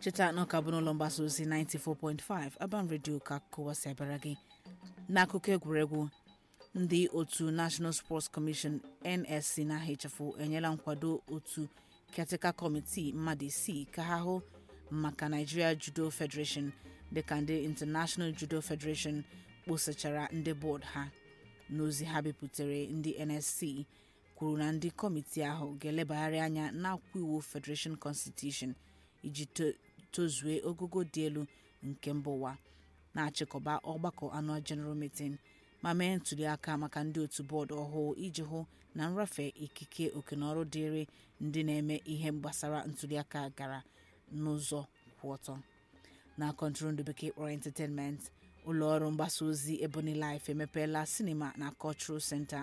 cheta na ọka bụ n'ụlọ mgbasa ozi 94.5 Urban Radio ka akụkọ si abịara gị n'akụkọ egwuregwu ndị otu National Sports Commission NSC na HFO enyela nkwado otu caretaker committee mmadụ isii ka ha hụ maka Nigeria Judo Federation dịka ndị International Judo Federation kposachara ndị bọọdụ ha n'ozi ha bipụtare ndị NSC kwuru na ndị kọmitii ahụ ga-elebagharị anya n'akwụkwọ iwu Federation Constitution iji tozue ogogo dị elu nke mba ụwa na-achịkọba ọgbakọ anọ General Meeting ma mee ntụliaka maka ndị otu bọọdụ ọhụụ iji hụ na nrafe ikike okenọrụ dịịrị ndị na-eme ihe gbasara ntụliaka gara n'ụzọ kwụ ọtọ na kọntrol bekee kpọrọ entertainment ụlọọrụ mgbasa ozi Ebonyi Life emepeela sinima na Cultural Center